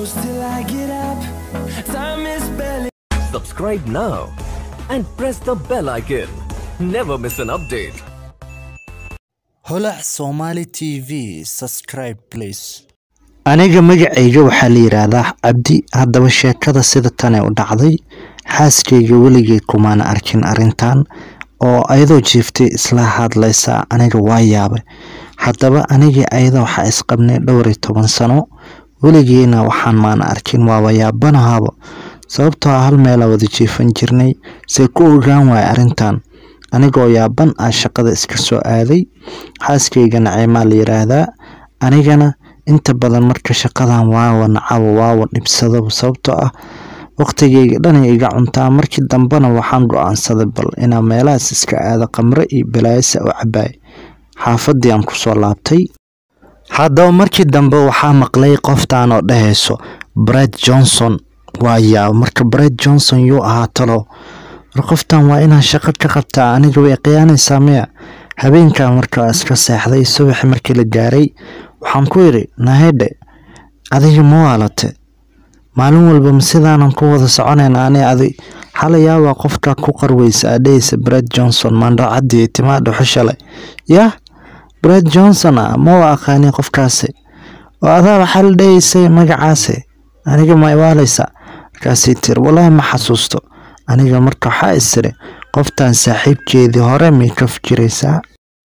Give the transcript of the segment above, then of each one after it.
close till I get up. Time is barely. Subscribe now and press the bell icon. Never miss an update. holac somali t v subscribe please aniga magacayga waxaa la yidhaahdaa cabdi haddaba sheekada sida tane u dhacday xaaskayga weligay kumaana arkin arrintan oo ayadoo jiiftay isla hadlaysa aniga waa yaabay haddaba anigii ayada waxaa isqabnay dhowr iyo toban sano weligeena waxaan maana arkin waaba yaabanahaaba sababtoo ah hal meelaa wada jiifan jirnay see ku ogaan waaya arrintan anigoo yaaban ah shaqada iska soo aaday xaaskayga naciimaa la yiraahdaa anigana inta badan marka shaqadan waawa nacabo waawa dhibsadaba sababtoo ah waqtigayga dhanay iga cuntaa markii dambena waxaan go-aansaday bal inaa meelahaas iska aado qamre iyo balaayasa u cabaay xaafadii aan kusoo laabtay haddaba markii dambe waxaa maqlay qoftaan oo dhahayso bred johnson waa yaab marka bred johnson yuu ahaa talo war qoftan waa inaan shaqo ka qabtaa aniga way khiyaanaysaa miya habeenkaa markaa iska seexday subaxi markii la gaaray waxaan ku idhi nahedhe adiga ma waalate maalin walba ma sidaanan ku wada soconayna ani adi xalayaabaa qofka ku qarweysa adhehaysa bred johnson maandhacadii timaa dhuxo shalay yah bred johnson ah ma wa aqaani qofkaasi oo adaa waxaa la dhahaysay magacaasi aniga ma iwaalaysa markaasay tiri walaahi ma xasuusto aniga marka waxaa isiri qoftan saaxiibkeedii hore may ka fikiraysaa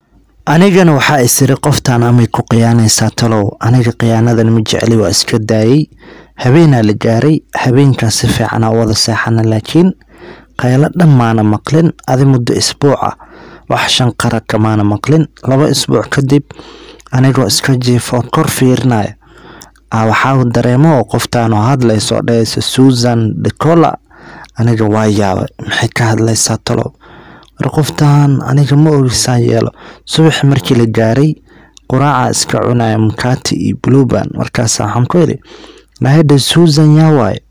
anigana waxaa isiri qoftan amay ku khiyaanaysaa talow aniga khiyaanadan ma jecli waa iska daayey habeenaa la gaaray habeenkaa si fiicanaa wada seexana laakiin qaylo dhan maana maqlin adi muddo isbuuca wax shan qara kamaana maqlin laba isbuuc kadib anigoo iska jiifo kor fiirinaya waxaa dareemo oo qoftaan oo hadlayso oo dhahaysa susan decola aniga waa yaabay maxay ka hadlaysaa talow war qoftan aniga ma ogisaan yeelo subaxi markii la gaaray quraaca iska cunaya mukati iyo bluban markaas waxaan ku idhi nahedha susan yaa waaye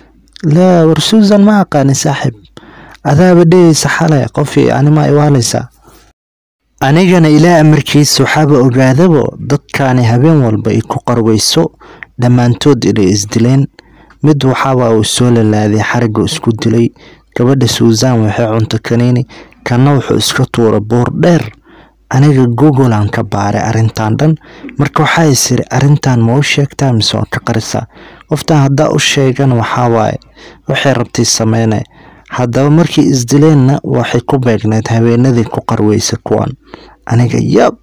laa war susan ma aqaani saaxiib adaaba dhehaysa xalay qofii anima iwaalaysaa anigana ilaa amarkiisa waxaaba ogaadabo dadkaani habeen walba ay ku qarweyso dhammaantood inay isdileen mid waxaaba uu soo lalaaday xarigga isku dilay gabadha suusan waxay cunto kaniini kanna wuxuu iska tuura buur dheer aniga googolan ka baaray arrintan dhan marka waxaa isiri arrintan ma u sheegtaa mise waa ka qarisaa qoftan haddaa u sheegan waxaa waaye waxay rabtay sameynay haddaba markii isdileenna waxay ku beegneyd habeenadii ku qarweysa kuwan aniga yab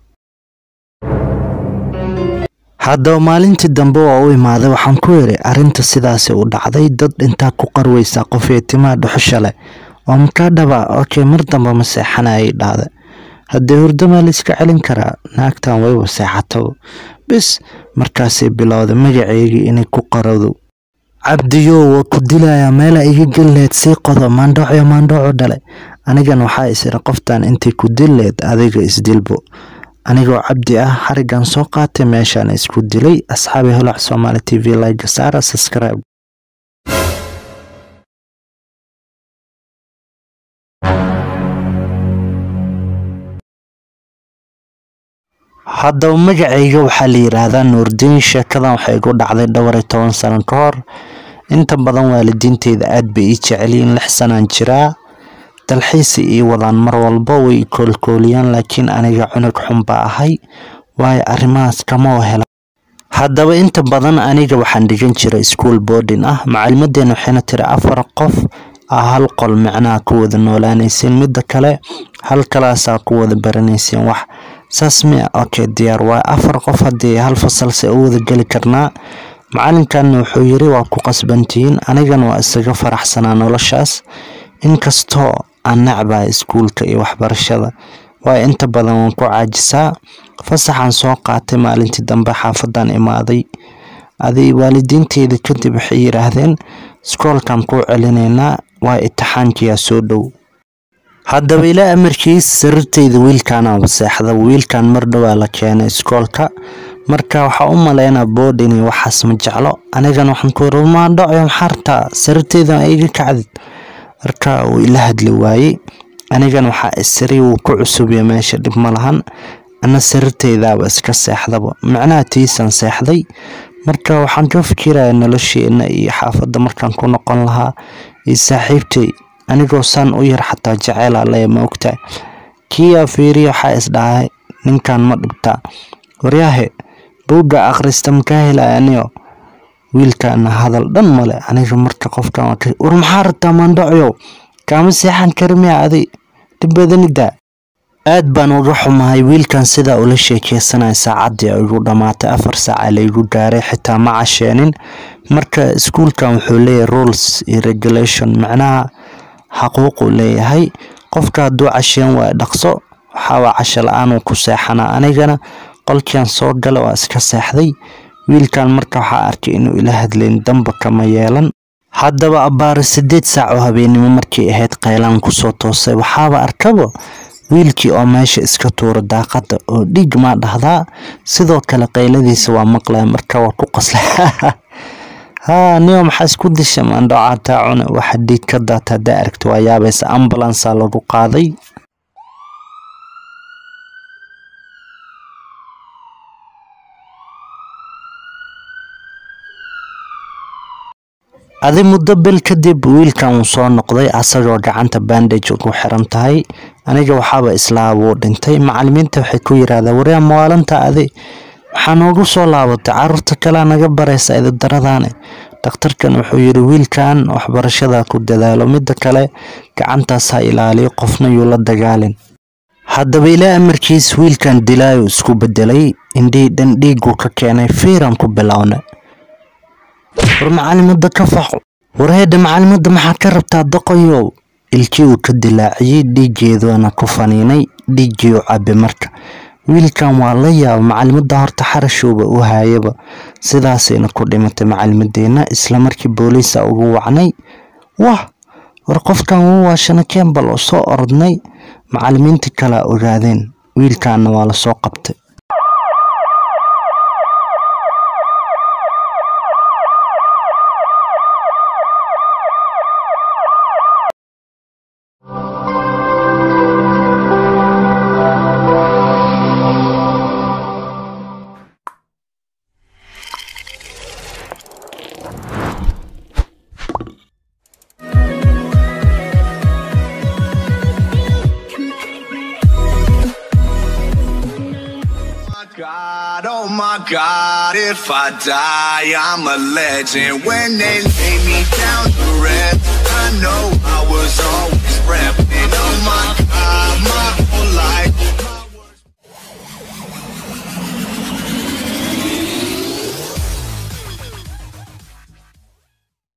haddaba maalintii dambe waa u imaaday waxaan ku iri arrinta sidaasi u dhacday dad intaa ku qarweysa qofee timaa dhuxusha leh oo makaa dhaba okey mar damba ma seexana ay dhahda haddee hurdamaa la iska celin karaa naagtan wayba seexataba bis markaasay bilowday magaceygii inay ku qarowdo cabdiyo waa ku dilayaa meela iga gelleed sii qodo maandhoocio maandhooco dhale anigan waxaa isiri qoftan intay ku dilleed adiga isdilbo anigoo cabdi ah xarigan soo qaatay meeshaan isku dilay asxaabi holac somaali t v like saara subscribe haddaba magacayga waxaa la yidhaahdaa nuurdiin sheekadan waxay igu dhacday dhowr iyo toban sano ka hor inta badan waalidiinteyda aad bay ii jeceliyiin lix sanaan jiraa dalxiisi ii wadaan mar walba way koolkooliyaan laakiin aniga cunug xun baa ahay waayo arrimahaas kama oo hela haddaba inta badan aniga waxaan dhigan jiray school boarding ah macalimadeena waxayna tiri afar qof ah hal qol micnaha ku wada noolaanayseen midda kale hal kalaasaa ku wada baranayseen wax saas mia okay diyaar waayo afar qof haddii hal fasalse u wada geli karnaa macalinkanna wuxuu yiri waa ku qasbantihiin anigana waa isaga faraxsanaa noloshaas inkastoo aan necbahay iskuulka iyo waxbarashada waayo inta badan waan ku caajisaa fasaxaan soo qaatay maalintii dambe xaafadan imaaday adi waalidiinteyda kadib waxay yidhaahdeen iskoolkan kuu celinaynaa waa itixaankiyaa soo dhow haddaba ilaa amarkiis sariirteyda wiilkaanaaba seexda wiilkan mar dhowaa la keenay iskoolka marka waxaa u maleynaa boodhin iyo waxaas ma jeclo anigana waxaan ku yiri maadhaco maxaartaa sariirteyda iga kacdid marka uu ila hadli waayey anigana waxaa isiri wuu ku cusubiya meesha dhib ma lahan ana sariirteydaaba iska seexdaba macnaha tiisan seexday marka waxaan ka fikiraya nolosheena iyo xaafadda markaan ku noqon lahaa iyo saaxiibtay anigoo saan u yar xataa jeceela leya ma ogtahay kiyaa fiiriya waxaa isdhahay ninkan ma dhibtaa waryaahe buugga akhrista makaa helaya aniyo wiilkaana hadal dhan male aniga marka qofkan waa ka war maxaa rabtaa maandhacyow kaama seexan kari miya adi dhib badanida aad baan uga xumahay wiilkan sidaa ula sheekeysanaya saacaddii ay igu dhammaatay afar saaca laygu gaaray xitaa ma casheenin marka iskuulkan wuxuu leeyahay rules iyo regulation macnaha xaquuquu leeyahay qofka hadduu casheen waa dhaqso waxaawaa casho la-aanuu ku seexanaa anigana qolkian soo gala waa iska seexday wiilkan marka waxaa arkay inuu ila hadlayn damba kama yeelan haddaba abbaare sideed saac oo habeennimo markay ahayd qaylaan kusoo toosay waxaaba arkaba wiilkii oo meesha iska tuura daaqada oo dhiig maa dhahdaa sidoo kale qayladiisa waa maqlaya marka waa ku qaslay haa niyo maxaa isku disha maandhocaataa cune waxa dhiig ka daata haddaa aragta waa yaabaysa ambulansa lagu qaaday adi muddo bil kadib wiilkan uu soo noqday asagoo gacanta bandage ugu xiran tahay aniga waxaaba islaa wuu dhintay macalimiinta waxay ku yiraahdeen waryaa mawaalanta adi waxaa noogu soo laabatay caruurta kalea naga baraysa ididaradaane dhakhtarkan wuxuu yidhi wiilkan waxbarashada ku dadaalo midda kale gacantaas ha ilaaliyo qofna yuu la dagaalin haddaba ilaa amarkiis wiilkan dilaayo isku bedelay indhii dhan dhiiguu ka keenay fiiran ku bilowna war macalimada ka faco warheedha macalimada maxaad ka rabtaa doqoyow ilkii uu ka dilaaciyey dhiiggeeduana ku faniinay dhiiggii u cabe marka wiilkan waa la yaaba macalimada horta xarashowba u haayaba sidaasayna ku dhimatay macalimadeenna islamarkii booliisa ugu wacnay wah war qofkan wuu waashana kembal oo soo orodnay macalimiintii kalea ogaadeen wiilkaana waa lasoo qabtay my God, oh my God, if I die, I'm a legend. When they lay me down to rest, I